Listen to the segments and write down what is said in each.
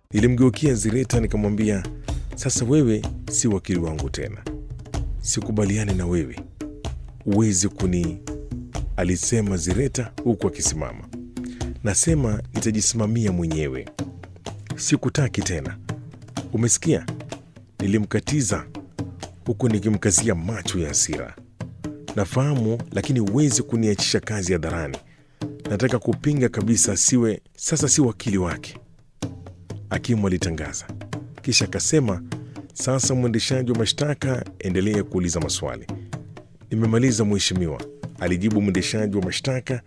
Nilimgeukia Zireta nikamwambia, sasa wewe si wakili wangu tena, sikubaliani na wewe, uwezi kuni, alisema Zireta huku akisimama. Nasema nitajisimamia mwenyewe, sikutaki tena, umesikia? Nilimkatiza huku nikimkazia macho ya hasira. Nafahamu, lakini huwezi kuniachisha kazi hadharani. Nataka kupinga kabisa, siwe sasa, si wakili wake, hakimu alitangaza. Kisha akasema, sasa mwendeshaji wa mashtaka, endelea kuuliza maswali. Nimemaliza mheshimiwa, alijibu mwendeshaji wa mashtaka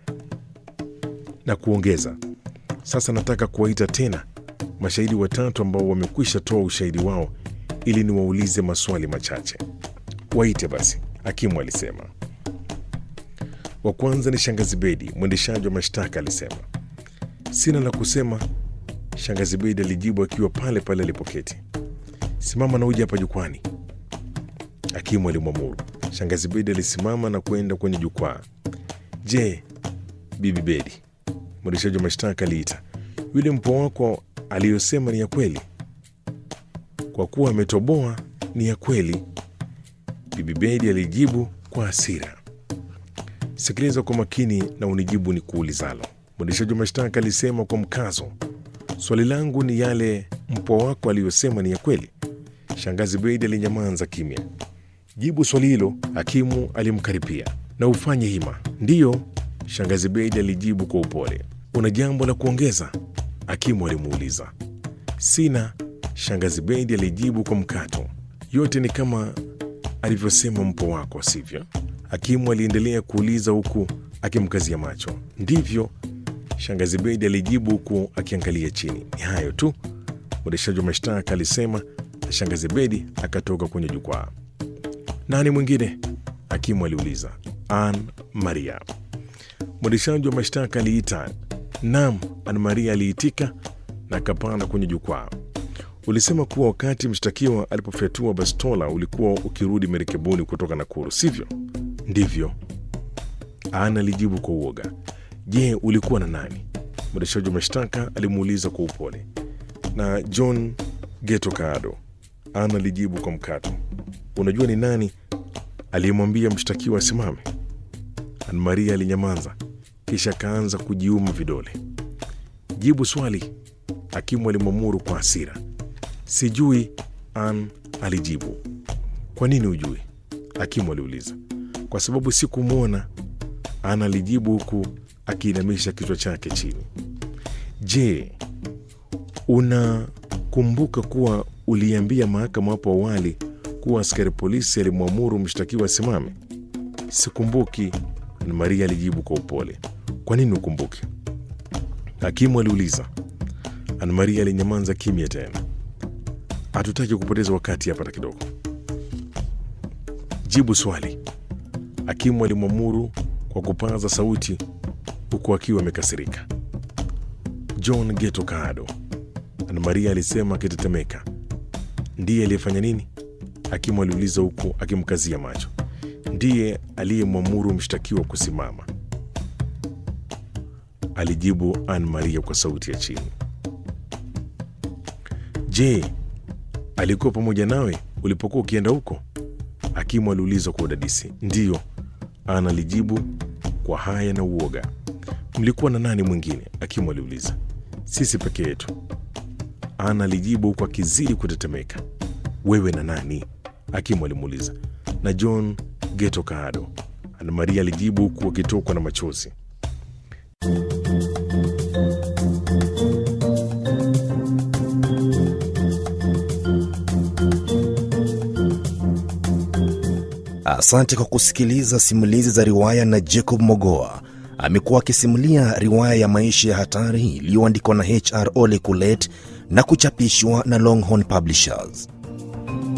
na kuongeza, sasa nataka kuwaita tena mashahidi watatu ambao wamekwisha toa ushahidi wao ili niwaulize maswali machache. Waite basi, hakimu alisema. Wa kwanza ni shangazi Bedi, mwendeshaji wa mashtaka alisema. Sina la kusema, shangazi Bedi alijibu akiwa pale pale alipoketi. Simama na uje hapa jukwani, hakimu alimwamuru. Shangazi Bedi alisimama na kwenda kwenye jukwaa. Je, bibi Bedi, mwendeshaji wa mashtaka aliita, yule mpwa wako aliyosema ni ya kweli? Kwa kuwa ametoboa, ni ya kweli, bibi Bedi alijibu kwa hasira. Sikiliza kwa makini na unijibu ni kuulizalo, mwendeshaji wa mashtaka alisema kwa mkazo. Swali langu ni yale mpwa wako aliyosema ni ya kweli? Shangazi Bedi alinyamaza kimya. Jibu swali hilo, hakimu alimkaripia. Na ufanye hima. Ndiyo, shangazi Bedi alijibu kwa upole. Una jambo la kuongeza? Hakimu alimuuliza. Sina, shangazi Bedi alijibu kwa mkato. Yote ni kama alivyosema mpwa wako, sivyo? Hakimu aliendelea kuuliza huku akimkazia macho. Ndivyo, shangazi Bedi alijibu huku akiangalia chini. Ni hayo tu, mwendeshaji wa mashtaka alisema, na shangazi Bedi akatoka kwenye jukwaa. Nani mwingine? Hakimu aliuliza. Ann Maria. Mwendeshaji wa mashtaka aliita. Naam, Ann Maria aliitika na akapanda kwenye jukwaa. Ulisema kuwa wakati mshtakiwa alipofyatua bastola ulikuwa ukirudi merikebuni kutoka Nakuru, sivyo? Ndivyo, Ana alijibu kwa uoga. Je, ulikuwa na nani? Mwendeshaji wa mashtaka alimuuliza kwa upole. Na John Geto Kaado, Ana alijibu kwa mkato. Unajua ni nani aliyemwambia mshtakiwa asimame? Ana Maria alinyamaza, kisha akaanza kujiuma vidole. Jibu swali, hakimu alimwamuru kwa hasira. Sijui, Ann alijibu. Kwa nini hujui? Hakimu aliuliza. Kwa sababu sikumwona, Ann alijibu huku akiinamisha kichwa chake chini. Je, unakumbuka kuwa uliambia mahakama hapo awali kuwa askari polisi alimwamuru mshtakiwa asimame? Sikumbuki, Ann Maria alijibu kwa upole. Kwa nini ukumbuke? Hakimu aliuliza. Ann Maria alinyamaza kimya tena. Hatutaki kupoteza wakati hapa hata kidogo. Jibu swali, hakimu alimwamuru kwa kupaza sauti huku akiwa amekasirika. John Geto Kaado, Ana Maria alisema akitetemeka. Ndiye aliyefanya nini? Hakimu aliuliza huku akimkazia macho. Ndiye aliyemwamuru mshtakiwa kusimama, alijibu Ann Maria kwa sauti ya chini. Je, alikuwa pamoja nawe ulipokuwa ukienda huko? Hakimu aliuliza kwa udadisi. Ndiyo, Ana alijibu kwa haya na uoga. Mlikuwa na nani mwingine? Hakimu aliuliza. Sisi peke yetu, Ana alijibu huku akizidi kutetemeka. Wewe na nani? Hakimu alimuuliza. Na John Geto Kaado, Ana Maria alijibu huku akitokwa na machozi. Asante kwa kusikiliza simulizi za riwaya na Jacob Mogoa. Amekuwa akisimulia riwaya ya maisha ya hatari iliyoandikwa na HR Ole Kulet na kuchapishwa na Longhorn Publishers.